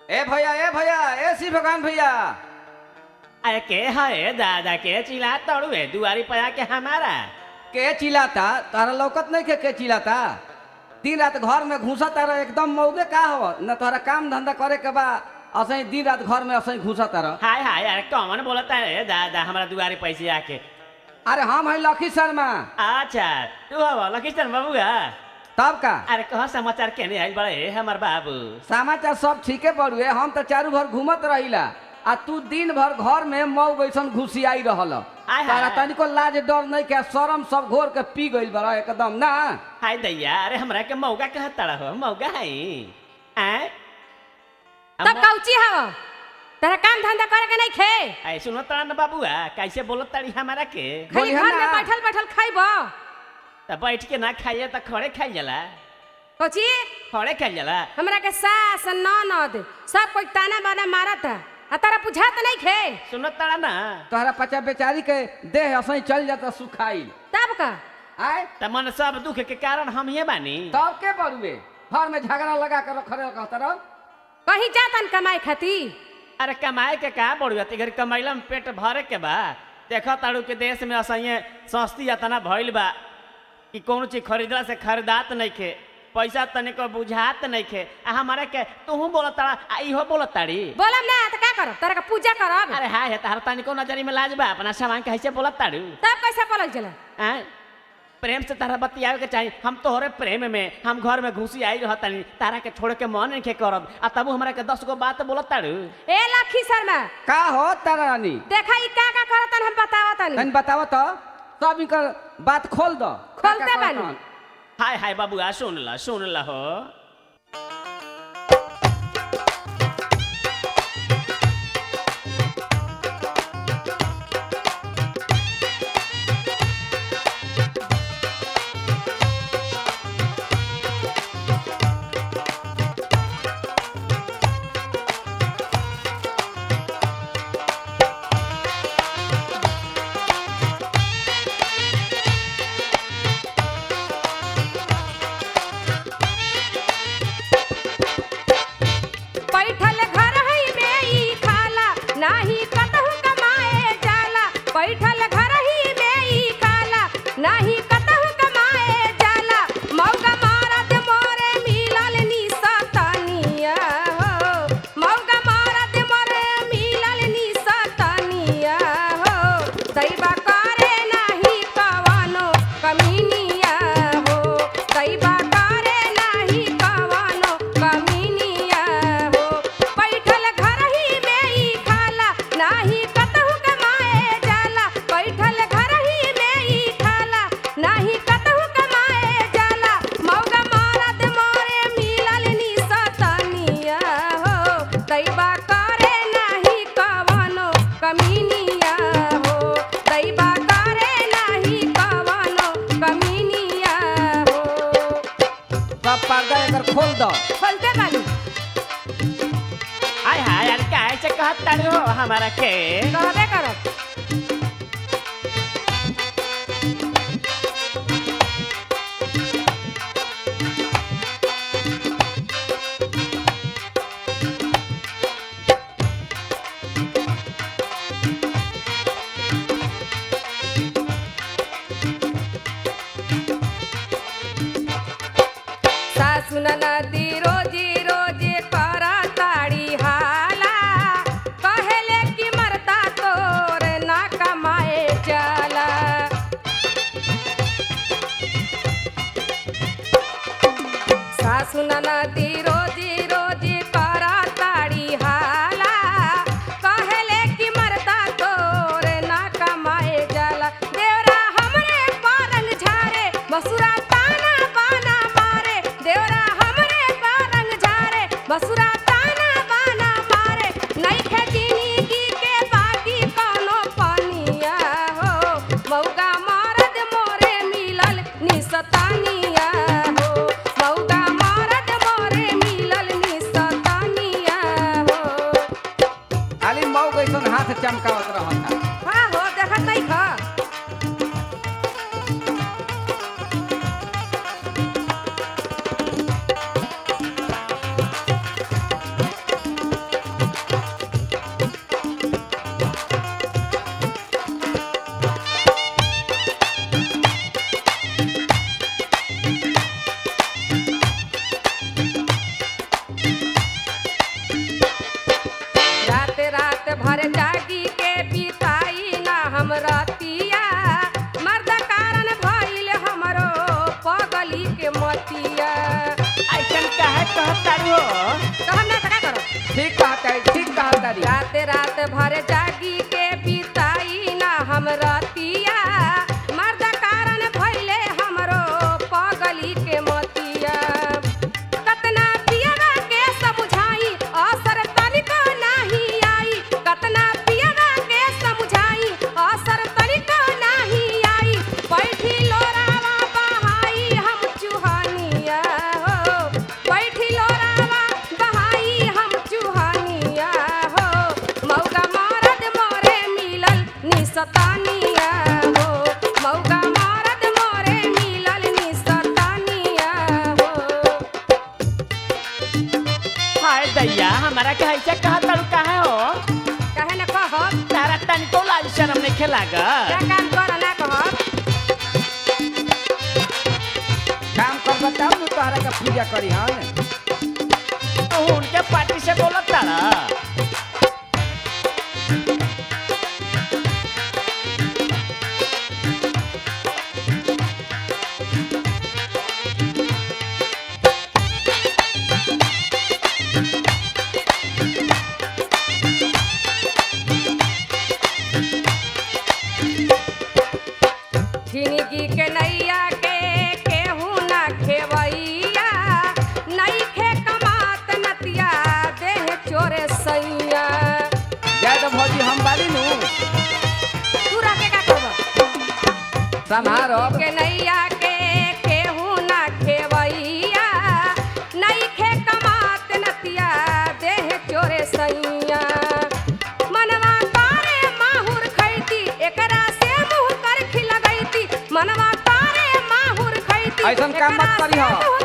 ए भैया ए भैया ए सी भगवान भैया अरे के है दादा के चिल्ला तड़ुए दुआरी पर आके हमारा के चिल्लाता तारा लौकत नहीं के के चिल्लाता दिन रात घर में घुसा तारा एकदम मौगे का हो न तोहरा काम धंधा करे के बा असही दिन रात घर में असही घुसा तारा हाय हाय अरे कौन बोलता है दादा हमारा दुआरी पैसे आके अरे हम है लखी शर्मा अच्छा तू हो लखीचंद बाबूआ तब का अरे कह समाचार केने आइल बड़े हमर बाबू समाचार सब ठीके बड़ुए हम तो चारू भर घूमत रहिला आ तू दिन भर घर में मऊ बैसन घुसियाई रहल आय हाय। तारा तनिको लाज डर नहीं के शरम सब घोर के पी गइल बड़ा एकदम ना हाय दैया अरे हमरा के मौका कह तड़ा हो मौका है हैं तब कौची हव तेरा काम धंधा करे के नहीं खे ऐ सुनो तड़ा न बाबूआ कैसे बोलत तड़ी हमारा के खाली बोलिहे घर में ना। बैठल बैठल खाइब त बैठ के ना खाइए त खड़े खाइल जाला कौची खड़े खाइल जाला हमरा के सास ननद सब कोई ताना बाना मारत है आ तारा बुझात नहीं खे सुनो तड़ा ना तोहरा पचा बेचारी के देह असही चल जाता सुखाई तब का आय त मन सब दुख के कारण हम ये बानी तब के बड़ुए घर में झगड़ा लगा कर खड़े कहता रहो कहीं जातन कमाई खाती अरे कमाए के का बढ़िया घर कमैला में पेट भरे के बा देखो ताड़ू के देश में असहिये सस्ती अतना भइल बा कि कौन चीज खरीदला से खरीदात नहीं खे पैसा तनिको बुझात नहीं खे आ हमारे के तूहू बोलत ताड़ा आ इहो बोलत ताड़ी बोलम ना तो का करब तारा के पूजा करब अरे हाय है तार तनिको नजरी में लाज बा अपना सामान कैसे बोलत ताड़ू तब कैसे बोलल चला आय प्रेम से तारा बतियावे के चाहिए हम तोहरे प्रेम में हम घर में घुसी आई रहतानी तारा के छोड़ के मन नहीं करब आ तबू हमरा के दस गो बात बोलत ताड़ू ए लखी शर्मा का हो तारा रानी देखा ई का का करतन हम बतावतन तनी बताव तो सब इनकर बात खोल दो खोलते का का बानी। कहतन? हाय हाय बाबूआ सुन ला सुन ला हो बैठल घर है में ई खाला नाही कतहु कमाए जाला बैठल घर ही में ई खाला नाही कतहु कमाए जाला मौगा मारत मोरे मिलल निसतनिया हो मौगा मारत मोरे मिलल निसतनिया हो दैबा करे नाही कवनो कमीनिया हो दैबा करे नाही कवनो कमीनिया हो बैठल घर ही में ई खाला नाही कतहु कमाए जाला बैठल घर ही में ई खाला नाही कतहु कमाए जाला मौगा मारत मोरे मिलल निसतनिया हो दैबा करे नाही कवनो कमीनिया हो दैबा करे नाही कवनो कमीनिया हो सब पर्दा एकर खोल दो खोलते बानी हाय हाय अरे कैसे कहत ताड़ू हो हमारा के कहबे करब सासु नदी रोजी रोजी करा ताड़ी हाला कहेले कि मरता तोर ना कमाए चला सासु नदी रोजी रोजी करा ताड़ी हाला कहेले कि मरता तोर ना कमाए जाला देवरा हमरे पारंग झारे बसुरा ताना बाना मारे देवरा हमरे पारंग झारे बसुरा ताना बाना मारे नइखे जिंदगी के बाकी कौनो पनिया हो मौगा मारद मोरे मिलल निसतानिया हो मौगा मारद मोरे मिलल हो तो हम ना का करो ठीक कहता है ठीक कहता री रात रात भर जागी के बिताई ना हम रतिया मर्द कारण भइले हमरो पगली के मतिया कतना पियवा के समझाई असर तनिको नाही आई कतना पियवा के समझाई असर तनिको नाही आई बैठी लोरावा बहाई हम चुहानिया हो बैठी लोरावा बहाई हम चुहानिया हो मौका मरद मोरे मिलल निसतानिया हो मौका मरद मोरे मिलल निसतानिया हो हाय दैया हमारा के ऐसे कहा तारू काहे हो कहे न कहब तारा तनिको लाज शर्म नहीं खेलागा क्या काम कर ना कहब काम कर बताओ ना तोहरा का पूजा करी हम तू उनके पार्टी से बोलत तारा जिंदगी के नैया के केहू ना खेवैया नइखे कमात नतिया देह चोरे सैया जाए तो भौजी हम बाली नु तू रखे का कहब संहारो के नैया के केहू ना खेवैया नइखे कमात नतिया देह चोरे सैया मनवा तारे माहुर खैती एकरा से मुंह कर खिलगैती मनवा तारे माहुर खैती ऐसन काम मत एकरा करीह। से मुंह